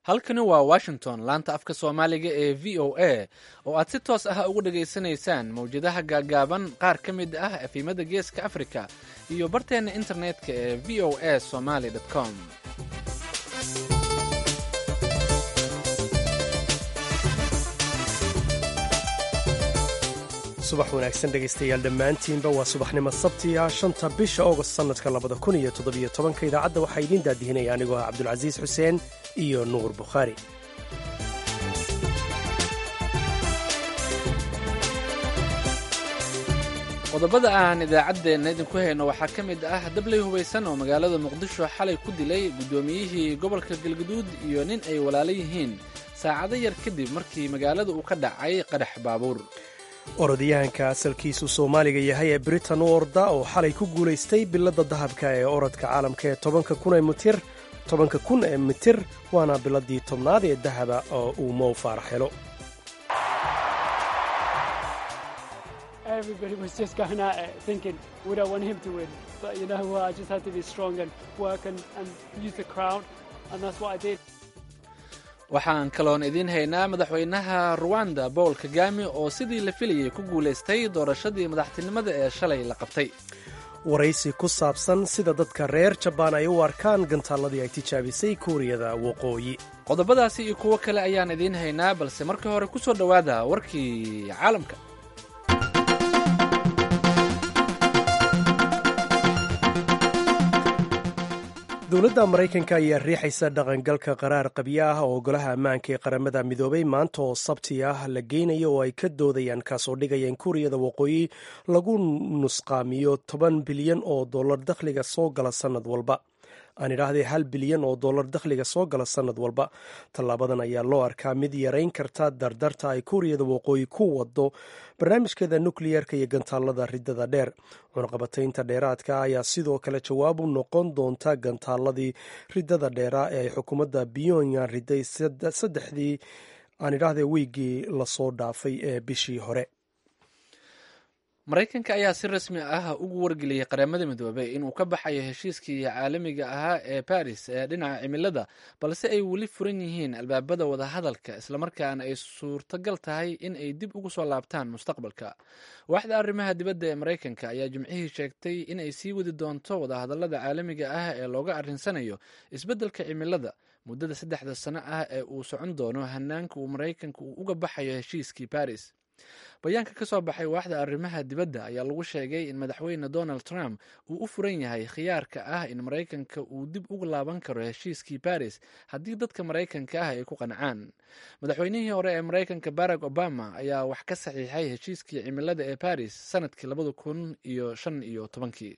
halkani waa washington laanta afka soomaaliga ee v o a oo aad si toos ah ugu dhegaysanaysaan mawjadaha gaagaaban qaar ka mid ah efimada geeska africa iyo barteenna internetka ee v o a somaly com subax wanaagsan dhegaystayaal dhammaantiinba waa subaxnimo sabtiga shanta bisha august sannadka labada kun iyo toddobiyo tobanka idaacadda waxaa idiin daadihinaya anigoo ah cabdulcasiis xuseen iyo nuur bukhaari qodobada aan idaacaddeenna idinku hayno waxaa ka mid ah dabley hubaysan oo magaalada muqdisho xalay ku dilay guddoomiyihii gobolka galguduud iyo nin ay walaalo yihiin saacado yar kadib markii magaalada uu ka dhacay qadhax baabuur orodyahanka asalkiisu soomaaliga yahay ee britain u orda oo xalay ku guulaystay biladda dahabka ee orodka caalamka ee tobanka kun ee mitir tobanka kun ee mitir waana biladii tobnaad ee dahaba oo uu mow faarax helo waxaan kaloon idiin haynaa madaxweynaha ruwanda bowl kagami oo sidii la filayay ku guulaystay doorashadii madaxtinimada ee shalay la qabtay waraysi ku saabsan sida dadka reer jabaan ay u arkaan gantaalladii ay tijaabisay kuuriyada waqooyi qodobadaasi iyo kuwo kale ayaan idiin haynaa balse marka hore ku soo dhowaada warkii caalamka dowladda maraykanka ayaa riixaysa dhaqangalka qaraar qabyo ah oo golaha ammaanka ee qaramada midoobay maanta oo sabti ah la geynayo oo ay ka doodayaan kaasoo dhigaya in kuuriyada waqooyi lagu nusqaamiyo toban bilyan oo dollar dakhliga soo gala sannad walba aan idhaahdee hal bilyan oo dollar dakhliga soo gala sannad walba tallaabadan ayaa loo arkaa mid yarayn karta dardarta ay kuuriyada waqooyi ku wado barnaamijkeeda nukliyerka iyo gantaalada riddada dheer cunaqabataynta dheeraadka ayaa sidoo kale jawaab u noqon doonta gantaaladii riddada dheeraa ee ay xukuumadda pyongyang riday saddexdii aan idhaahdee wiigii lasoo dhaafay ee bishii hore maraykanka ayaa si rasmi ah ugu wargeliyey qaramada midoobey inuu ka baxayo heshiiskii caalamiga ahaa ee baris ee dhinaca cimilada balse ay weli furan yihiin albaabada wadahadalka islamarkaana ay suurtagal tahay in ay dib ugu soo laabtaan mustaqbalka waaxda arrimaha dibadda ee maraykanka ayaa jimcihii sheegtay in ay sii wadi doonto wadahadalada caalamiga ah ee looga arrinsanayo isbeddelka cimilada muddada saddexda sano ah ee uu socon doono hanaanka uu maraykanka uu uga baxayo heshiiskii baris bayaanka ka soo baxay waaxda arrimaha dibadda ayaa lagu sheegay in madaxweyne donald trump uu u furan yahay khiyaarka ah in maraykanka uu dib uga laaban karo heshiiskii baris haddii dadka maraykanka ah ay ku qancaan madaxweynihii hore ee maraykanka barack obama ayaa wax ka saxiixay heshiiskii cimilada ee baris sanadkii labada kun iyo shan iyo tobankii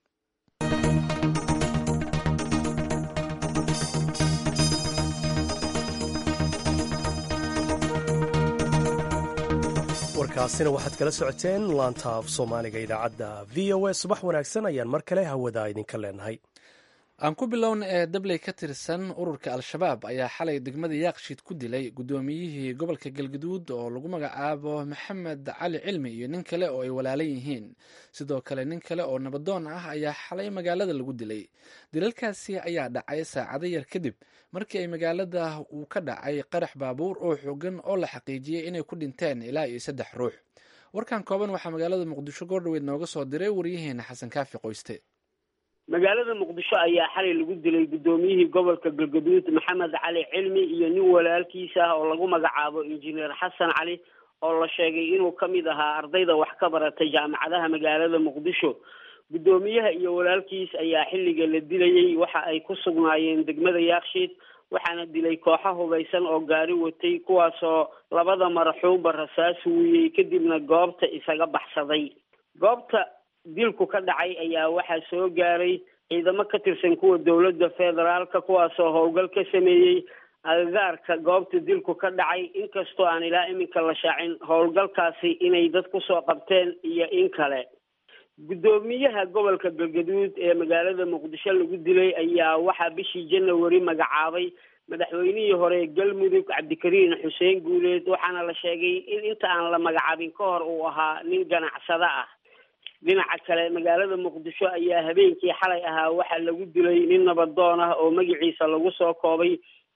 warkaasina waxaad kala socoteen laanta af soomaaliga idaacadda v o a subax wanaagsan ayaan mar kale hawada idinka leenahay aan ku bilowna ee dabley ka tirsan ururka al-shabaab ayaa xalay degmada yaaqshiid ku dilay guddoomiyihii gobolka galguduud oo lagu magacaabo maxamed cali cilmi iyo nin kale oo ay walaalan yihiin sidoo kale nin kale oo nabadoon ah ayaa xalay magaalada lagu dilay dilalkaasi ayaa dhacay saacado yar kadib markii ay magaalada uu ka dhacay qarax baabuur oo xoogan oo la xaqiijiyey inay ku dhinteen ilaa iyo saddex ruux warkan kooban waxaa magaalada muqdisho goordhaweyd nooga soo diray waryaheena xasan kaafi qoyste magaalada muqdisho ayaa xalay lagu dilay guddoomiyihii gobolka galgaduud maxamed cali cilmi iyo nin walaalkiisa ah oo lagu magacaabo injineer xasan cali oo la sheegay inuu ka mid ahaa ardayda wax ka baratay jaamacadaha magaalada muqdisho guddoomiyaha iyo walaalkiis ayaa xilliga la dilayey waxa ay ku sugnaayeen degmada yaakshiid waxaana dilay kooxo hubaysan oo gaari watay kuwaasoo labada maraxuumba rasaas wuuyey kadibna goobta isaga baxsaday goobta dilku ka dhacay ayaa waxaa soo gaaray ciidamo ka tirsan kuwa dowladda federaalka kuwaasoo howlgal ka sameeyey agagaarka goobta dilku ka dhacay inkastoo aan ilaa iminka la shaacin howlgalkaasi inay dad kusoo qabteen iyo in kale guddoomiyaha gobolka galgaduud ee magaalada muqdisho lagu dilay ayaa waxaa bishii janawari magacaabay madaxweynihii hore galmudug cabdikariin xuseen guuleed waxaana la sheegay in inta aan la magacaabin ka hor uu ahaa nin ganacsado ah dhinaca kale magaalada muqdisho ayaa habeenkii xalay ahaa waxaa lagu dilay nin nabadoon ah oo magaciisa lagu soo koobay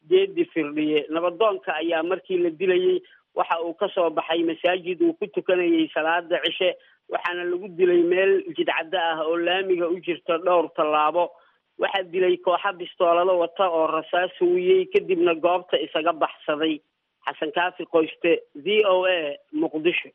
geedi firdhiye nabadoonka ayaa markii la dilayey waxa uu ka soo baxay masaajid uu ku tukanayay salaada cishe waxaana lagu dilay meel jidcaddo ah oo laamiga u jirta dhowr tallaabo waxaa dilay kooxa bistoolado wata oo rasaas huwiyey kadibna goobta isaga baxsaday xasan kaafi qoyste v o a muqdisho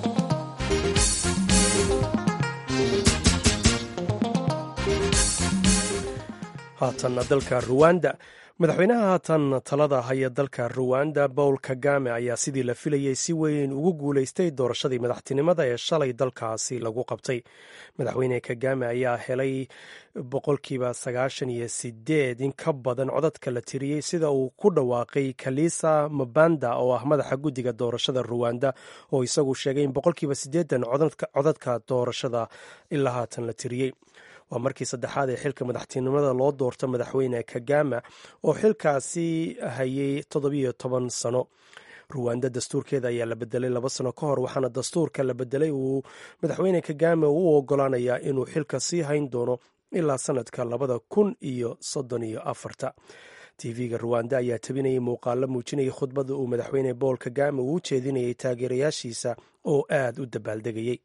haatanna dalka ruwanda madaxweynaha haatan talada haya dalka ruwanda paul kagame ayaa sidii la filayey si weyn ugu guulaystay doorashadii madaxtinimada ee shalay dalkaasi lagu qabtay madaxweyne kagame ayaa helay boqolkiiba sagaashan iyo sideed in ka badan codadka la tiriyey sida uu ku dhawaaqay kalisa mabanda oo ah madaxa guddiga doorashada ruwanda oo isagu sheegay in boqolkiiba sideedan codadka doorashada ilaa haatan la tiriyey waa markii saddexaad ee xilka madaxtinimada loo doorto madaxweyne kagama oo xilkaasi hayay toddobiyo toban sano ruwanda dastuurkeeda ayaa la bedelay laba sano ka hor waxaana dastuurka la bedelay uu madaxweyne kagame u ogolaanayaa inuu xilka sii hayn doono ilaa sanadka labada kun iyo soddon iyo afarta tv-ga ruwanda ayaa tabinayay muuqaalo muujinayay khudbada uu madaxweyne bool kagame uu u jeedinayay taageerayaashiisa oo aad u dabaaldegayey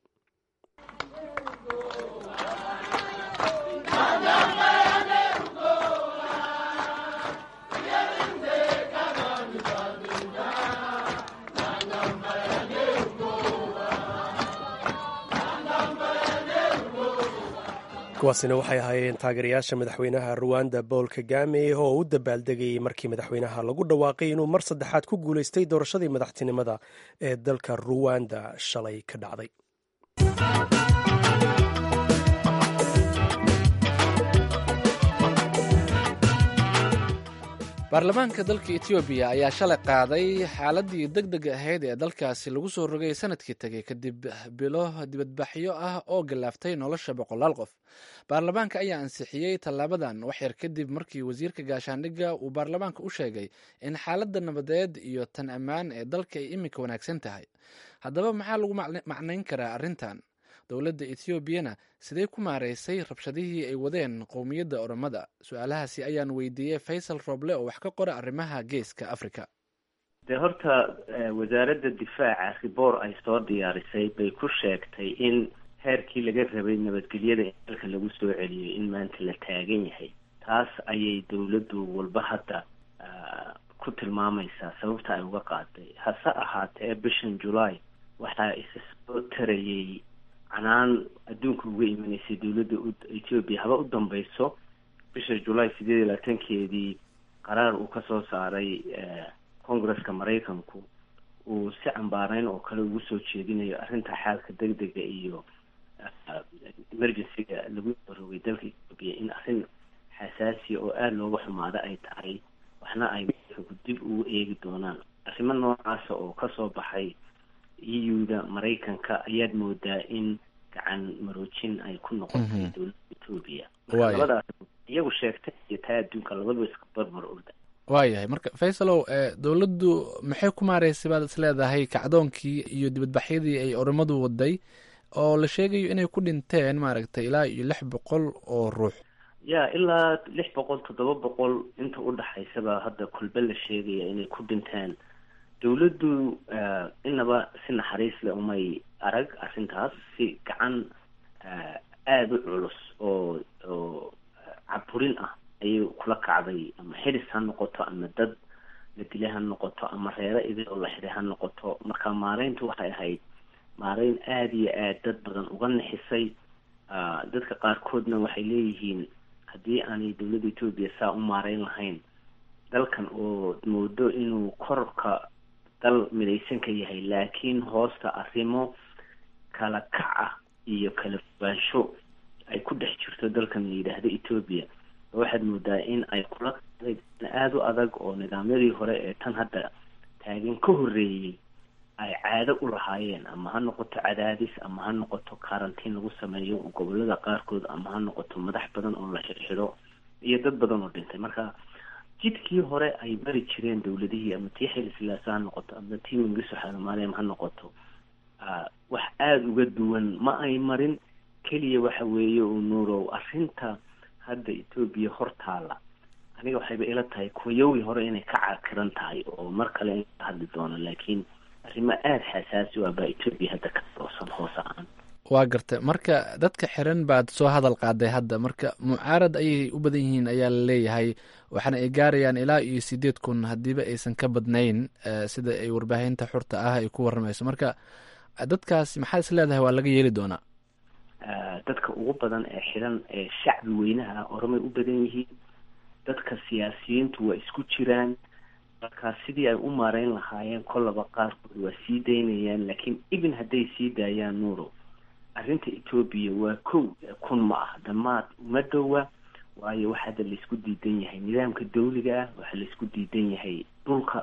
kuwaasina waxay ahaayeen taageerayaasha madaxweynaha ruwanda bool kagame oo u dabaaldegayay markii madaxweynaha lagu dhawaaqay inuu mar saddexaad ku guulaystay doorashadii madaxtinimada ee dalka ruwanda shalay ka dhacday baarlamaanka dalka etoobiya ayaa shalay qaaday xaaladii deg deg ahayd ee dalkaasi lagu soo rogay sanadkii tegay kadib bilo dibadbaxyo ah oo galaaftay nolosha boqolaal qof baarlamaanka ayaa ansixiyey tallaabadan waxyar kadib markii wasiirka gaashaandhigga uu baarlamaanka u sheegay in xaaladda nabadeed iyo tan ammaan ee dalka ay iminka wanaagsan tahay haddaba maxaa lagu macnayn karaa arrintan dowladda etoobiyana sidee ku maareysay rabshadihii ay wadeen qowmiyadda oromada su-aalahaasi ayaan weydiiyey faysal roble oo wax ka qora arrimaha geeska africa dee horta wasaaradda difaaca riboor ay soo diyaarisay bay ku sheegtay in heerkii laga rabay nabadgelyada in dalka lagu soo celiyo in maanta la taagan yahay taas ayay dowladdu walba hadda ku tilmaamaysaa sababta ay uga qaaday hase ahaatee bishan julaay waxaa isa soo tarayay canaan adduunka uga imanaysay dowladda etoobiya haba u dambeyso bisha julaay sideed iyo labaatankeedii qaraar uu kasoo saaray congresska maraykanku uu si cambaareyn oo kale ugu soo jeedinayo arrinta xaalka deg dega iyo emergencyga lagu rogay dalka etoobiya in arrin xasaasiya oo aada looga xumaada ay tahay waxna ay maraykanku dib ugu eegi doonaan arrimo noocaasa oo kasoo baxay eu-da maraykanka ayaad moodaa in gacan maroojin ay ku noqotay dowladda etoobiya marka labadaas iyagu sheegtay iyo taa adduunka labadaba iska barbar orda waayahay marka faysalow dowladdu maxay ku maareysay baad is leedahay kacdoonkii iyo dibadbaxyadii ay oromadu waday oo la sheegayo inay ku dhinteen maaragtay ilaa iyo lix boqol oo ruux ya ilaa lix boqol toddoba boqol inta u dhaxaysaba hadda kulbe la sheegaya inay ku dhinteen dowladdu inaba si naxariis le umay arag arrintaas si gacan aada u culus oo oo caburin ah ayay kula kacday ama xiris ha noqoto ama dad la dilay ha noqoto ama reero idil oo la xiray ha noqoto marka maareyntu waxay ahayd maareyn aada iyo aad dad badan uga nixisay dadka qaarkoodna waxay leeyihiin haddii aanay dowladda etoobiya saa u maareyn lahayn dalkan oo moodo inuu korka dal midaysan ka yahay laakiin hoosta arrimo kala kac ah iyo kala fogaansho ay ku dhex jirto dalkan la yidhaahdo etoobiya waxaad moodaa in ay kula aada u adag oo nidaamyadii hore ee tan hadda taagan ka horreeyey ay caado u lahaayeen ama ha noqoto cadaadis ama ha noqoto karantiin lagu sameeyo gobolada qaarkood ama ha noqoto madax badan oo la xirxidho iyo dad badan oo dhintay marka jidkii hore ay mari jireen dowladihii ama tii xili silaasa ha noqoto ama tii mingiso xanumaaleem ha noqoto wax aada uga duwan ma ay marin keliya waxa weeye uu nuurow arrinta hadda etoobiya hortaala aniga waxayba ila tahay kuwayowii hore inay ka cakiran tahay oo mar kale in ka hadli doono laakiin arrimo aada xasaasi ah baa etoobiya hadda ka doosan hoose aan waa garta marka dadka xiran baad soo hadal qaaday hadda marka mucaarad ayay u badan yihiin ayaa la leeyahay waxaana ay gaarayaan ilaa iyo sideed kun haddiiba aysan ka badnayn sida ay warbaahinta xurta ah ay ku warramayso marka dadkaas maxaa is leedahay waa laga yeeli doonaa dadka ugu badan ee xiran ee shacbi weynaha oromay u badan yihiin dadka siyaasiyiintu waa isku jiraan markaa sidii ay u maareyn lahaayeen kollaba qaarkood waa sii daynayaan laakiin even hadday sii daayaan nuuro arrinta etoobiya waa kow kun ma ah dhammaad uma dhowa waayo waxa hadda laisku diidan yahay nidaamka dawliga ah waxaa laisku diidan yahay dhulka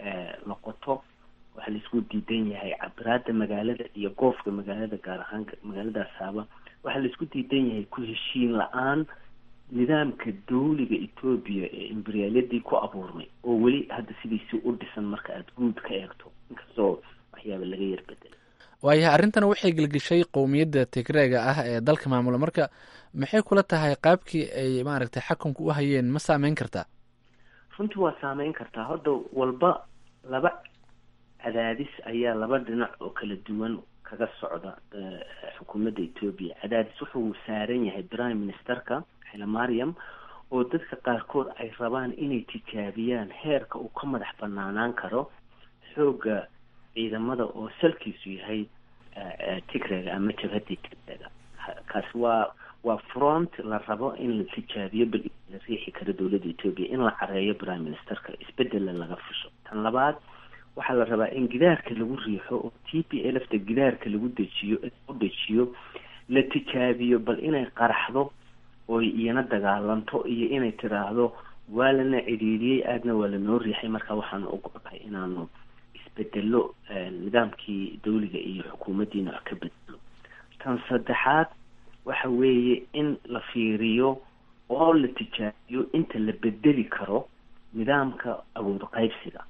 la qoto waxaa laisku diidan yahay cabiraada magaalada iyo goofka magaalada gaar ahaan magaaladaas haaba waxaa laisku diidan yahay ku heshiin la-aan nidaamka dawliga etoobiya ee imberiyaaladii ku abuurmay oo weli hadda sidiisi u dhisan marka aada guud ka eegto inkastoo waxyaaba laga yar bedelay waayahay arrintan waxay gelgeshay qowmiyadda tigreega ah ee dalka maamula marka maxay kula tahay qaabkii ay maaragtay xakunka u hayeen ma saameyn kartaa runtii waa saameyn kartaa hadda walba laba cadaadis ayaa laba dhinac oo kala duwan kaga socda xukuumadda etoobiya cadaadis wuxuu saaran yahay prime ministerka xilomariam oo dadka qaarkood ay rabaan inay tijaabiyaan heerka uu ka madax banaanaan karo xoogga ciidamada oo salkiisu yahay tigrega ama jabhaddii tigrega kaasi waa waa front la rabo in la tijaabiyo bal la riixi karo dowladda etoobiya in la careeyo prime ministerka isbedela laga fusho tan labaad waxaa la rabaa in gidaarka lagu riixo oo t p lfta gidaarka lagu dejiyo u dejiyo la tijaabiyo bal inay qaraxdo oo iyana dagaalanto iyo inay tiraahdo waa lana cidhiidiyey aadna waa lanoo riixay marka waxaanu ogolahay inaanu isbedelo nidaamkii dawliga iyo xukuumaddiina wax ka bedelo tan saddexaad waxa weeye in la fiiriyo oo la tijaabiyo inta la bedeli karo nidaamka awood qaybsiga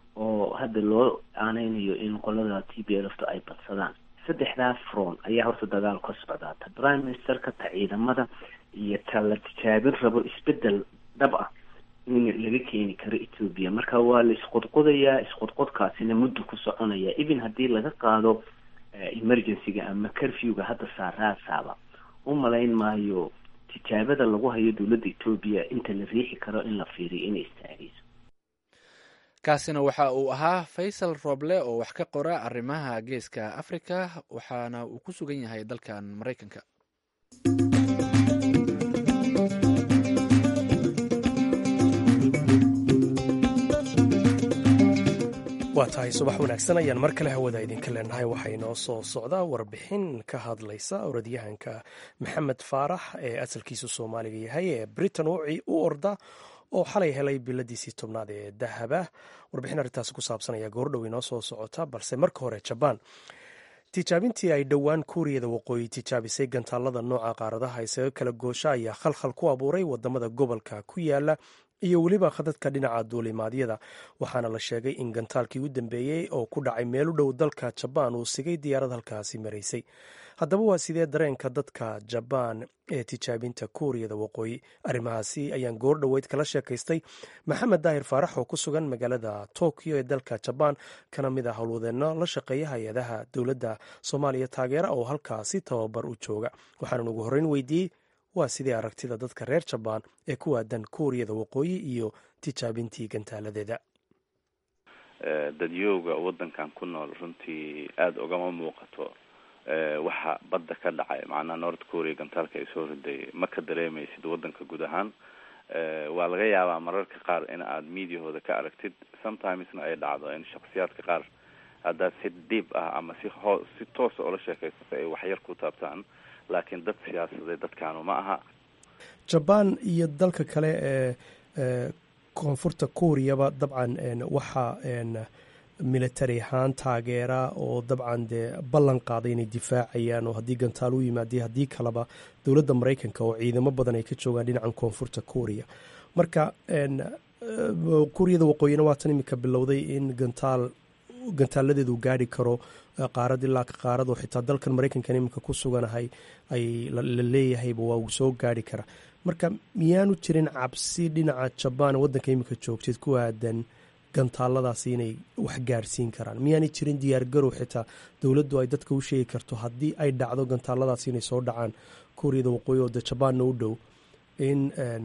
oo hadda loo aaneynayo in qolada t b lfta ay badsadaan saddexdaas front ayaa horta dagaal ka socdaa ta prime ministerka ta ciidamada iyo ta la tijaabin rabo isbedel dhab ah in laga keeni karo etoobiya marka waa la isqodqodayaa isqodqodkaasina muddo ku soconaya even haddii laga qaado emergencyga ama curfewga hadda saaraasaaba u malayn maayo tijaabada lagu hayo dowladda etoobiya inta la riixi karo in la fiiriyo inay istaagayso kaasina waxa uu ahaa faysal roble oo wax ka qora arrimaha geeska africa waxaana uu ku sugan yahay dalkan maraykanka waa tahay subax wanaagsan ayaan mar kale hawada idinka leenahay waxaa inoo soo socdaa warbixin ka hadlaysa orodyahanka maxamed faarax ee asalkiisu soomaaliga yahay ee britain u orda oo xalay helay biladiisii tobnaad ee dahaba warbixin arrintaasi ku saabsan ayaa goordhow inoo soo socota balse marka hore jabaan tijaabintii ay dhowaan kuuriyada waqooyi tijaabisay gantaalada nooca qaaradaha isaga kala goosha ayaa khalkhal ku abuuray wadamada gobolka ku yaala iyo weliba khadadka dhinaca duulimaadyada waxaana la sheegay in gantaalkii u dambeeyey oo ku dhacay meel u dhow dalka jabaan uu sigay diyaarad halkaasi maraysay haddaba waa sidee dareenka dadka jabaan ee tijaabinta kuuriyada waqooyi arrimahaasi ayaan goor dhoweyd kala sheekaystay maxamed daahir faarax oo ku sugan magaalada tokyo ee dalka jabaan kana mid ah howlwadeenno la shaqeeya hay-adaha dowladda soomaaliya taageera oo halkaasi tababar u jooga waxaanan ugu horreyn weydiiyey waa sidii aragtida dadka reer jabaan ee ku waadan kuuriyada waqooyi iyo tijaabintii gantaaladeeda dadyooga waddankan ku nool runtii aada ugama muuqato waxa badda ka dhacay macnaha north korea gantaalka ay soo riday ma ka dareemaysid waddanka guud ahaan waa laga yaabaa mararka qaar in aad mediahooda ka aragtid sometimesna ay dhacdo in shaksiyaadka qaar haddaad si dhiib ah ama si hoo si toosa oola sheekaysato ay waxyar ku taabtaan laakiin dad siyaasadeed dadkaanu ma aha jabaan iyo dalka kale ee koonfurta kuuriyaba dabcan waxaa military ahaan taageera oo dabcan dee ballan qaaday inay difaacayaan oo haddii gantaal u yimaadey haddii kaleba dowladda maraykanka oo ciidamo badan ay ka joogaan dhinacan koonfurta kuuriya marka kuuriyada waqooyina waatan iminka bilowday in gantaal gantaaladeedu gaari karo qaarad ilaa ka qaarado xitaa dalkan maraykankan iminka ku suganahay ay la leeyahayba waa uu soo gaari karaa marka miyaanu jirin cabsi dhinaca jabaan waddanka iminka joogtid ku aadan gantaaladaasi inay wax gaarsiin karaan miyaanay jirin diyaargarow xitaa dowladdu ay dadka u sheegi karto haddii ay dhacdo gantaaladaasi inay soo dhacaan kuuriyada waqooyi oo de jabaanna u dhow in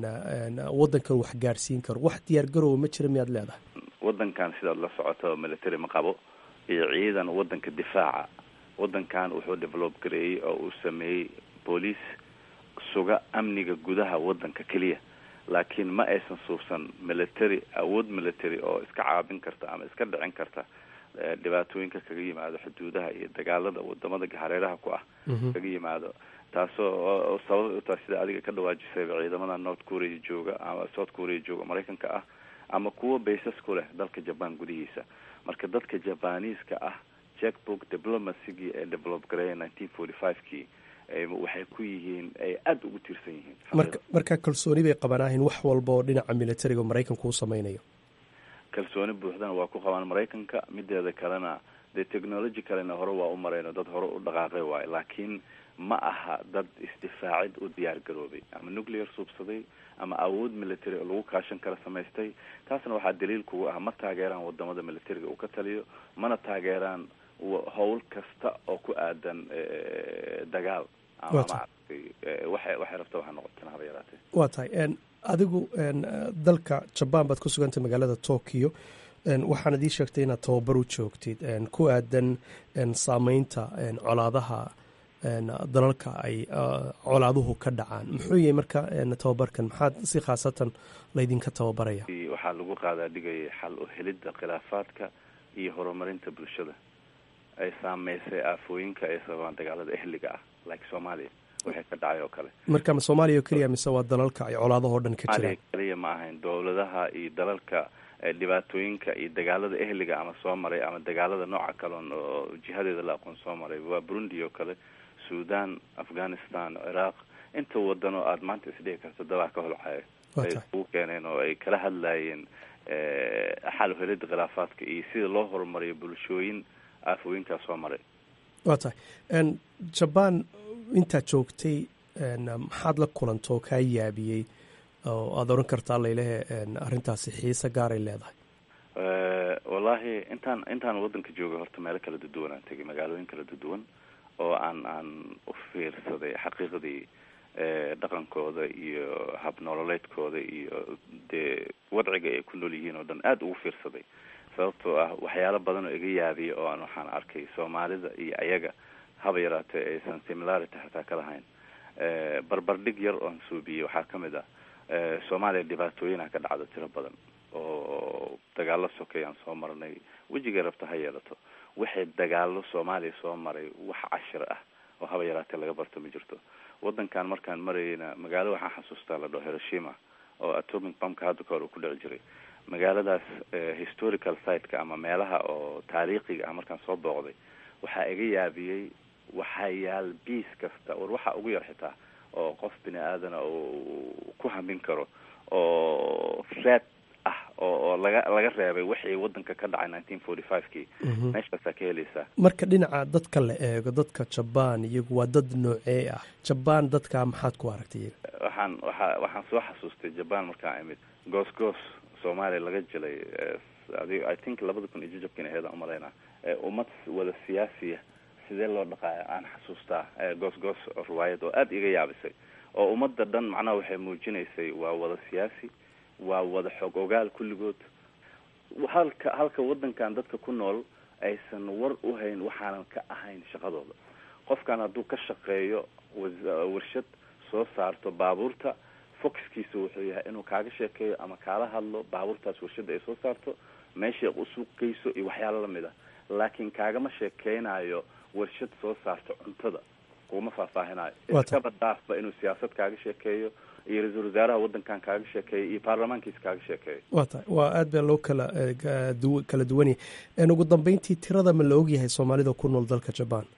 waddankan wax gaarsiin karo wax diyaargarowa ma jira miyaad leedahay waddankan sidaad la socoto military ma qabo iyo ciidan waddanka difaaca waddankan wuxuu develop gareeyey oo uu sameeyey booliis suga amniga gudaha waddanka keliya laakiin ma aysan suubsan military awood military oo iska caabin karta ama iska dhicin karta dhibaatooyinka kaga yimaado xuduudaha iyo dagaalada wadamada hareeraha ku ah kaga yimaado taasoo sabab u tahay sida adiga ka dhawaajisayba ciidamada north korea jooga ama south korea jooga maraykanka ah ama kuwa baysas ku leh dalka jaban gudihiisa marka dadka jabaniiska ah checkbook diplomacygii ee develop gareeya nineteen forty five kii waxay ku yihiin ay aada ugu tiirsan yihiin marka marka kalsooni bay qabanahayn wax walba oo dhinaca militariga maraykanku u sameynayo kalsooni buuxdana waa ku qabaan maraykanka mideeda kalena dee technology kalena hore waa u marayno dad hore u dhaqaaqay waayo laakiin ma aha dad isdifaacid u diyaar garoobay ama nuclear suubsaday ama awood military oo lagu kaashan kara samaystay taasna waxaa daliil kugu ah ma taageeraan wadamada militariga uu ka taliyo mana taageeraan howl kasta oo ku aadan dagaal ama maaragtay waxay waxay rabta waxa noqoteen haba yaraatee waa tahay adigu dalka jabaan baad ku sugantay magaalada tokyo waxaanad ii sheegtay inaad tababar u joogtid ku aadan saameynta colaadaha dalalka ay colaaduhu ka dhacaan muxuu yahay marka tababarkan maxaad si khaasatan laydinka tababaraya waxaa lagu qaadaa dhigaya xal u helidda khilaafaadka iyo horumarinta bulshada ay saameysay aafooyinka ay sababaan dagaalada ehliga ah like soomaaliya waxay ka dhacay oo kale marka ma soomaaliya oo keliya mise waa dalalka ay colaadahoo dhan ka jiraan keliya ma ahayn dowladaha iyo dalalka dhibaatooyinka iyo dagaalada ehliga ama soo maray ama dagaalada nooca kaleon oo jihadeeda la aqoon soo maray waa burundi oo kale sudan afghanistan ciraaq inta wadan oo aada maanta isdhihi karto dabaa ka holcayo ay ugu keeneen oo ay kala hadlaayeen xal helida khilaafaadka iyo sida loo horumariyo bulshooyin aafooyinkaas soo maray waa tahay jabaan intaad joogtay maxaad la kulantoo kaa yaabiyey oo aada oran kartaa laylehe arrintaasi xiise gaaray leedahay wallaahi intaan intaan waddanka joogay horta meelo kala duduwan aan tegay magaalooyin kala duduwan oo aan aan u fiirsaday xaqiiqdii dhaqankooda iyo hab nololeedkooda iyo dee wadciga ay ku nool yihiin oo dhan aada ugu fiirsaday sababtoo ah waxyaalo badan oo iga yaabiya oo aan waxaan arkay soomaalida iyo ayaga haba yaraatee aysan similarity xataa ka lahayn barbardhig yar oon suubiyey waxaa ka mid ah soomaaliya dhibaatooyinha ka dhacda tiro badan oo dagaalo sokayaan soo marnay wejigay rabta ha yeelato waxay dagaalo soomaaliya soo maray wax cashir ah oo haba yaraatee laga barto ma jirto waddankan markaan marayeyna magaalo waxaan xasuustaa la dhaho hiroshima oo atomic bumka hadda ka hor uu ku dhici jiray magaaladaas historical siteka ama meelaha oo taariikhiga ah markaan soo booqday waxaa iga yaabiyey waxaa yaal biis kasta war waxaa ugu yar xitaa oo qof bini aadana uu ku hamin karo oo fred ah oo oo laga laga reebay wixii waddanka ka dhacay nineteen forty five kii meeshaasaa ka helaysaa marka dhinaca dadka la eego dadka jabaan iyagu waa dad noocee ah jabaan dadka maxaad ku aragtay iyaga waxaan waxaa waxaan soo xasuustay jabaan markaan imid goos goos soomaaliya laga jilay adi i think labada kun iyo jajabkiina aheedaan umalaynaa ummad wada siyaasiya sidee loo dhaqaaya aan xasuustaa goos goos riwaayad oo aada iga yaabisay oo ummadda dhan macnaha waxay muujinaysay waa wada siyaasi waa wada xog ogaal kulligood halka halka waddankan dadka ku nool aysan war u hayn waxaanan ka ahayn shaqadooda qofkan hadduu ka shaqeeyo warshad soo saarto baabuurta foxkiisa wuxuu yahay inuu kaaga sheekeeyo ama kaala hadlo baabuurtaas warshadda ay soo saarto meeshay u suuqgeyso iyo waxyaalo lamid ah laakiin kaagama sheekeynayo warshad soo saarto cuntada kuma faahfaahinayo iskaba dhaafba inuu siyaasad kaaga sheekeeyo iyo ra-iisul wasaaraha waddankan kaaga sheekeeyo iyo baarlamaankiisa kaaga sheekeeyo waa tahay waa aad baa loo kala du kala duwanyay ugu dambeyntii tirada ma la ogyahay soomaalida ku nool dalka jabaan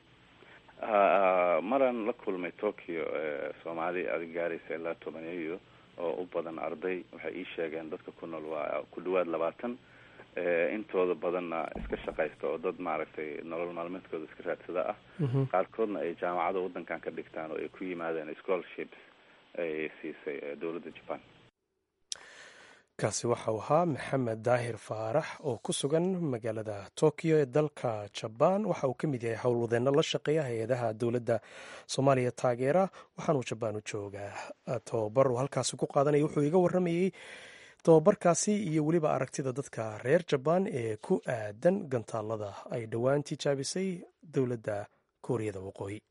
maraan la kulmay tokyo soomaali adig gaaraysa ilaa tobaneeyo oo u badan arday waxay ii sheegeen dadka ku nool waa ku dhawaad labaatan intooda badanna iska shaqaysta oo dad maaragtay nolol maalmeedkooda iska raadsada ah qaarkoodna ay jaamacada waddankan ka dhigtaan oo ay ku yimaadeen scholarships ay siisay dowladda japan kaasi waxau ahaa maxamed daahir faarax oo ku sugan magaalada tokyo ee dalka jabaan waxa uu ka mid yahay howlwadeenno la shaqeeya hay-adaha dowladda soomaaliya taageera waxaanuu jabaan u joogaa tobabar uu halkaasi ku qaadanaya wuxuu iga warramayey tobabarkaasi iyo weliba aragtida dadka reer jabaan ee ku aadan gantaalada ay dhowaan tijaabisay dowladda kuuriyada waqooyi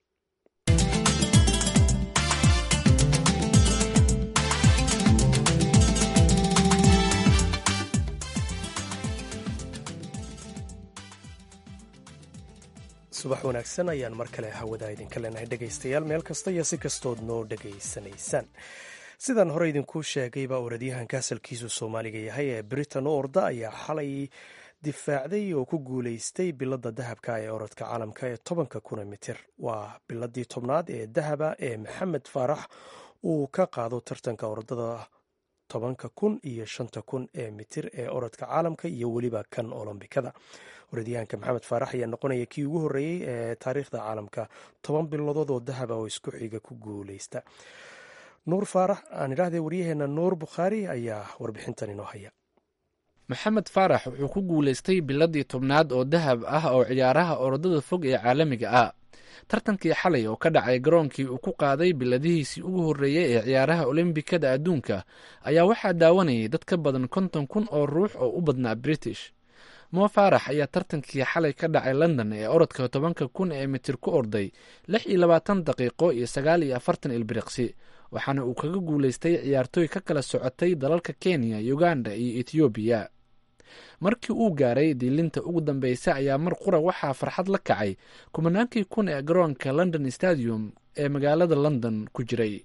subax wanaagsan ayaan mar kale hawada idinka leenahay dhegaystayaal meel kasta iyo si kastood noo dhegaysanaysaan sidaan hore idinkuu sheegayba oradyahanka asalkiisu soomaaliga yahay ee britain u orda ayaa xalay difaacday oo ku guulaystay biladda dahabka ee orodka caalamka ee tobanka kuna mitir waa biladii tobnaad ee dahaba ee maxamed faarax uu ka qaado tartanka orodada tobanka kun iyo shanta kun ee mitir ee orodka caalamka iyo weliba kan olombikada orodyahanka maxamed faarax ayaa noqonaya kii ugu horreeyey ee taariikhda caalamka toban bilodood oo dahaba oo isku xiga ku guuleysta nuur faarax aan idhaahdee waryaheena nuur bukhaari ayaa warbixintan inoo haya maxamed faarax wuxuu ku guulaystay biladii tobnaad oo dahab ah oo ciyaaraha orodada fog ee caalamiga ah tartankii xalay oo ka dhacay garoonkii uu ku qaaday biladihiisii ugu horreeyey ee ciyaaraha olombikada adduunka ayaa waxaa daawanayay dad ka badan konton kun oo ruux oo u badnaa british moo faarax ayaa tartankii xalay ka dhacay london ee orodka tobanka kun ee mitir ku orday lix iyo labaatan daqiiqo iyo sagaal iyo afartan ilbiriqsi waxaana uu kaga guulaystay ciyaartooy ka kala socotay dalalka kenya uganda iyo ethoobiya markii uu gaaray diilinta ugu dambeysa ayaa mar qura waxaa farxad la kacay kumanaankii kun ee garoonka london stadium ee magaalada london ku jiray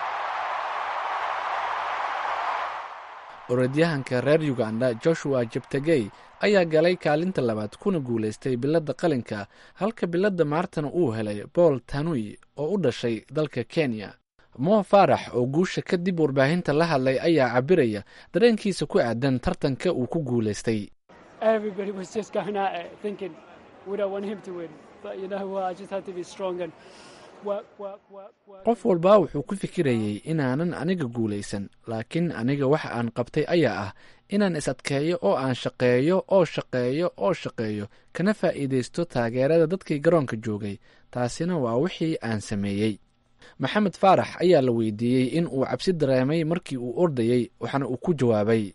orodyahanka reer uganda joshua jebtegey ayaa galay kaalinta labaad kuna guulaystay biladda qalinka halka biladda maartana uu helay bool tanui oo u dhashay dalka kenya moo faarax oo guusha kadib warbaahinta la hadlay ayaa cabiraya dareenkiisa ku aadan tartanka uu ku guulaystay qof walbaa wuxuu ku fikirayey inaanan aniga guulaysan laakiin aniga waxa aan qabtay ayaa ah inaan is adkeeyo oo aan shaqeeyo oo shaqeeyo oo shaqeeyo kana faa'iidaysto taageerada dadkii garoonka joogay taasina waa wixii aan sameeyey maxamed faarax ayaa la weydiiyey in uu cabsi dareemay markii uu ordayey waxaana uu ku jawaabay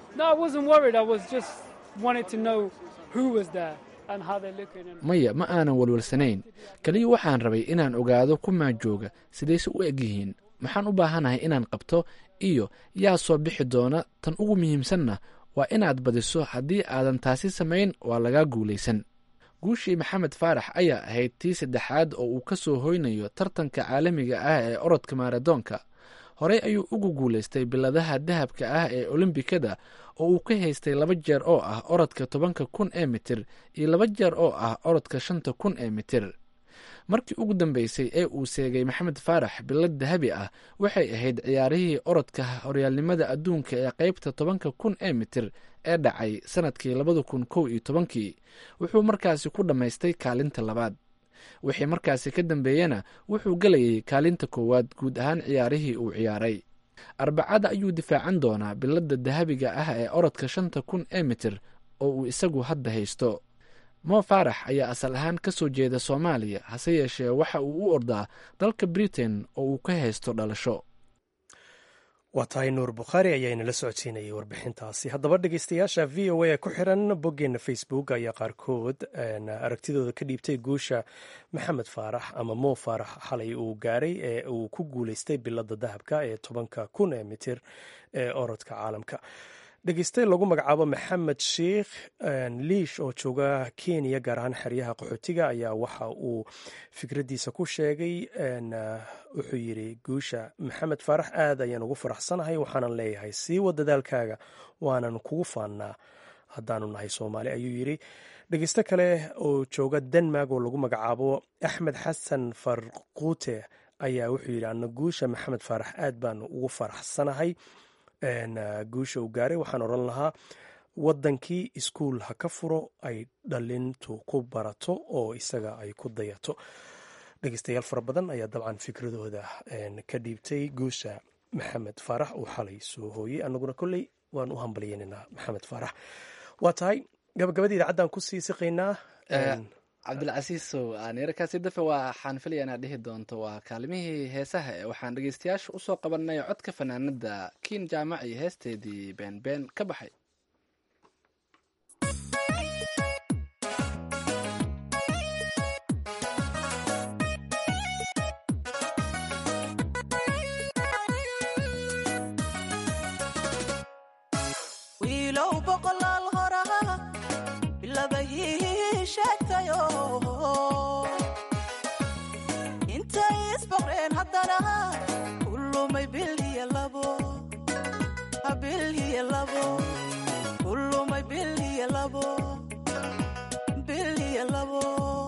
maya ma aanan walwalsanayn keliya waxaan rabay inaan ogaado kumaa jooga sidayse u eg yihiin maxaan u baahanahay inaan qabto iyo yaa soo bixi doona tan ugu muhiimsanna waa inaad badiso haddii aadan taasi samayn waa lagaa guulaysan guushii maxamed faarax ayaa ahayd tii saddexaad oo uu ka soo hoynayo tartanka caalamiga ah ee orodka maaradoonka horey ayuu ugu guulaystay biladaha dahabka ah ee olombikada oo uu ka haystay laba jeer oo ah orodka tobanka kun ee mitir iyo laba jeer oo ah orodka shanta kun ee mitir markii ugu dambeysay ee uu seegay maxamed faarax bilad dahabi ah waxay ahayd ciyaarihii orodka horyaalnimada adduunka ee qeybta tobanka kun ee mitir ee dhacay sanadkii labada kun kow iyo tobankii wuxuu markaasi ku dhammaystay kaalinta labaad wixii markaasi ka dambeeyena wuxuu gelayay kaalinta koowaad guud ahaan ciyaarihii uu ciyaaray arbacada ayuu difaacan doonaa biladda dahabiga ah ee orodka shanta kun ee mitir oo uu isagu hadda haysto moo faarax ayaa asal ahaan ka soo jeeda soomaaliya hase yeeshee waxa uu u ordaa dalka britain oo uu ka haysto dhalasho waa tahay nuur bukhaari ayaa inala socodsiinayay warbixintaasi haddaba dhegeystayaasha v o a ee ku xiran boggeena facebook ayaa qaarkood aragtidooda ka dhiibtay guusha maxamed faarax ama moo faarax xalay uu gaaray ee uu ku guuleystay biladda dahabka ee tobanka kun ee mitir ee orodka caalamka dhegeyste lagu magacaabo maxamed sheikh liish oo jooga kenya gaar ahaan xeryaha qaxootiga ayaa waxa uu fikraddiisa ku sheegay wuxuu yidhi guusha maxamed faarax aad ayaan ugu faraxsanahay waxaanan leeyahay sii wa dadaalkaaga waanan kugu faannaa haddaanu nahay soomaali ayuu yidhi dhegeyste kale oo jooga denmark oo lagu magacaabo axmed xasan farquute ayaa wuxuu yidhi ana guusha maxamed faarax aad baan ugu faraxsanahay guusha uu gaaray waxaan odhan lahaa waddankii iskuul ha ka furo ay dhalintu ku barato oo isaga ay ku dayato dhegeystayaal fara badan ayaa dabcan fikradooda ka dhiibtay guusha maxamed faarax uu xalay soo hooyey annaguna kolley waan u hambalyeynanaa maxamed faarax waa tahay gabagabadii idaacaddan kusii siqaynaa cabdilcasiisow aanirakaasi dafe waxaan filaya inaad dhihi doonto waa kaalimihii heesaha ee waxaan dhegeystayaasha usoo qabanay codka fanaanada kiin jaamac iyo heesteedii beenbeen ka baxay wiilow boqolaal horaa bilabahii sheegtayo intay isboqreen haddana kulumay bil iyo labo bil iyo labo kulumay bil iyo labo bil iyo labo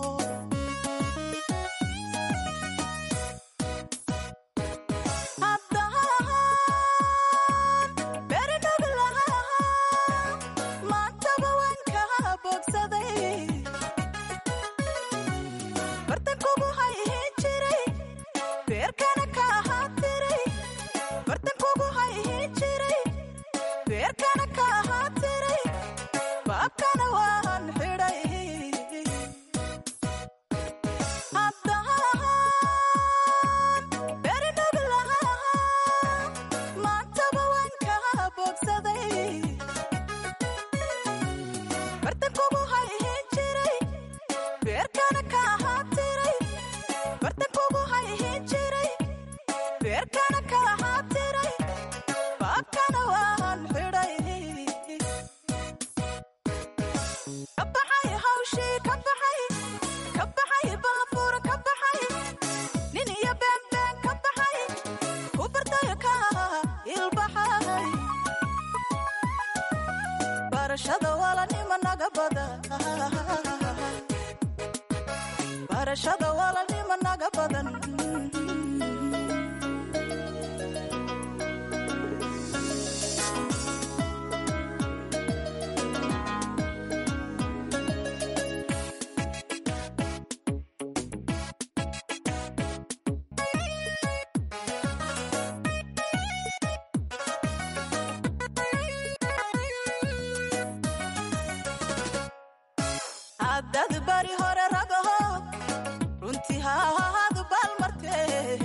hadad bari hore ragaho runtii haahadu baalmarte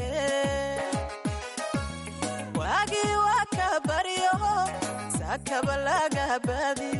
waagii waa ka baryaho saakaba lagahabadi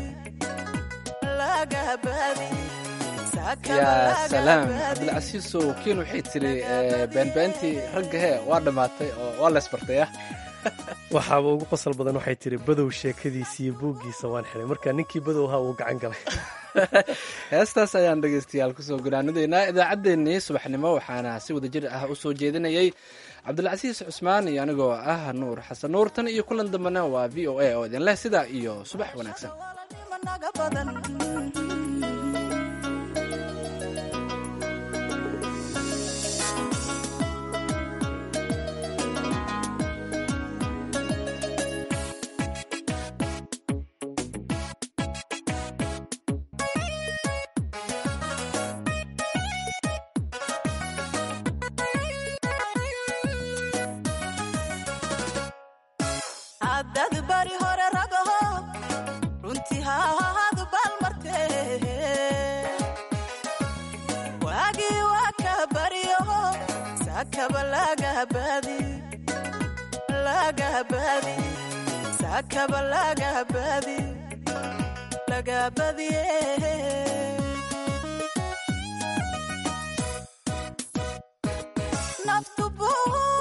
yaa salaam cabdilcasiisow kiin waxay tiri beenbeentii ragga hee waa dhammaatay oo waa laysbartaya waxaaba ugu qosol badan waxay tiri badow sheekadiisa iyo buuggiisa waan xiray marka ninkii badow ahaa uu gacan galay heestaas ayaan dhegaystayaal kusoo gunaanadeynaa idaacaddeenii subaxnimo waxaana si wada jir ah u soo jeedinayay cabdilcasiis cusmaan iyo anigoo ah nuur xasan nuur tan iyo kulan dambena waa v o a oo idin leh sidaa iyo subax wanaagsan hadad bari hore ragaho runtii haahadu baalmarte waagii waa ka baryaho saakaba lagahabadi lagahabadi saakaba lagahabadi lagahabadiye naftu buu